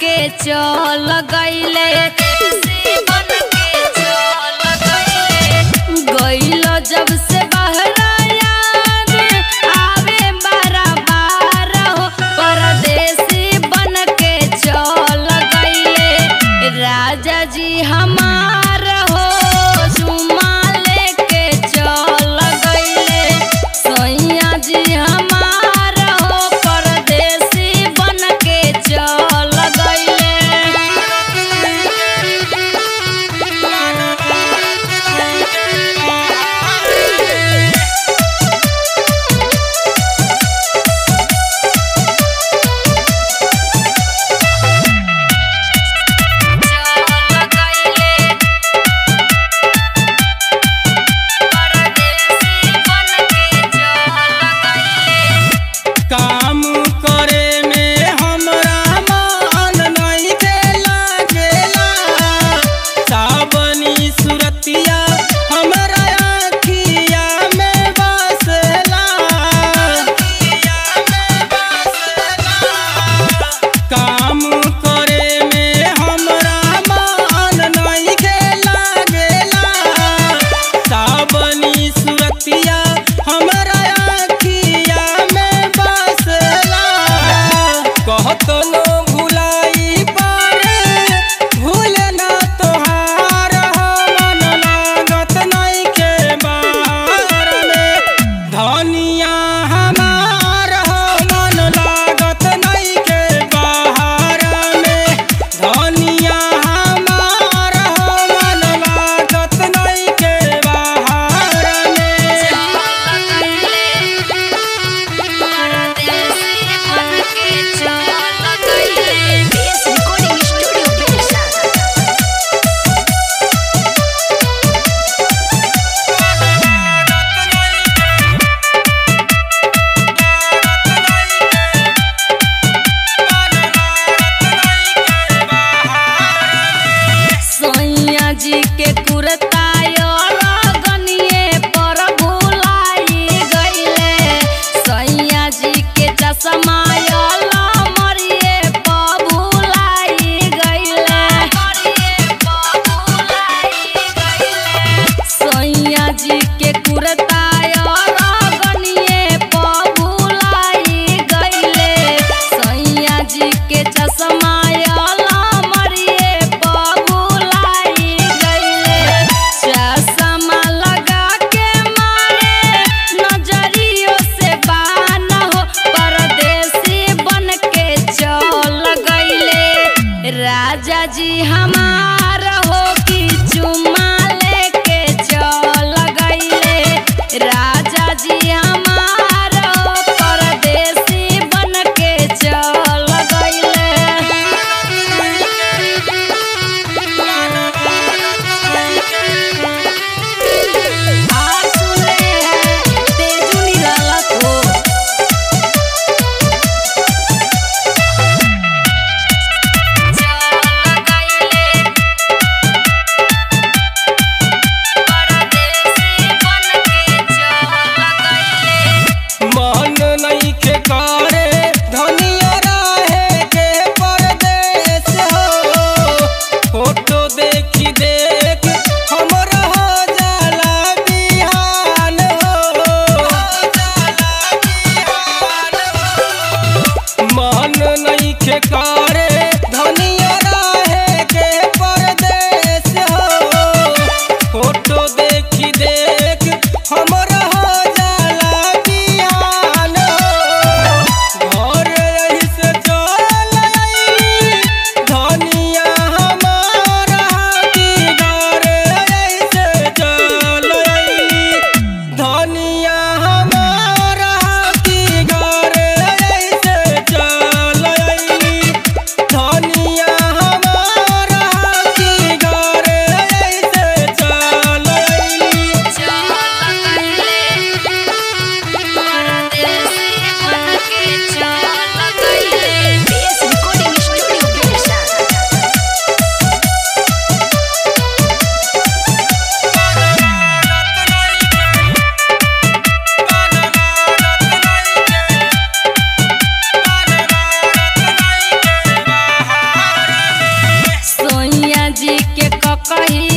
के चल गईले गईल जब से बहरा याद आवे बारा बार हो परदेसी बन के चल गईले राजा जी हमार हो चुमा लेके चल गईले सैया जी हमार हो परदेसी बन के चल गईले काम करे में हमरा मन नइखे लागेला सावनी सुरतिया हमरा आँखिया में बसेला काम करे में हमरा मन नइखे लागेला सावनी सुरतिया हमरा आँखिया में बसला कहत नो भुलाई पारे भूल ना तोहार हो मन लागत नइखे बाहर में धनिया हमार हो मन लागत नइखे बाहर में धनिया हमार हो मन लागत नइखे बाहर में Recording Studio Bersama. सैया जी के कुर्ता गनिए पर भुलाई गईले सैया जी के चश्मा मरिए पर भुलाई गईले सैया जी के कुर्ता गनिए पर भुलाई गईले सैया जी के चश्मा मरिए पर भुलाई गईले चश्मा लगा के मारे नजरियों से बान हो परदेसी बन के चल गईले राजा जी हमार हो कि चुमा लेके चल गईले राजा जी हमार हो परदेसी बन के चल गईले आ सुने हैं तेजू निरालत हो चल गईले कही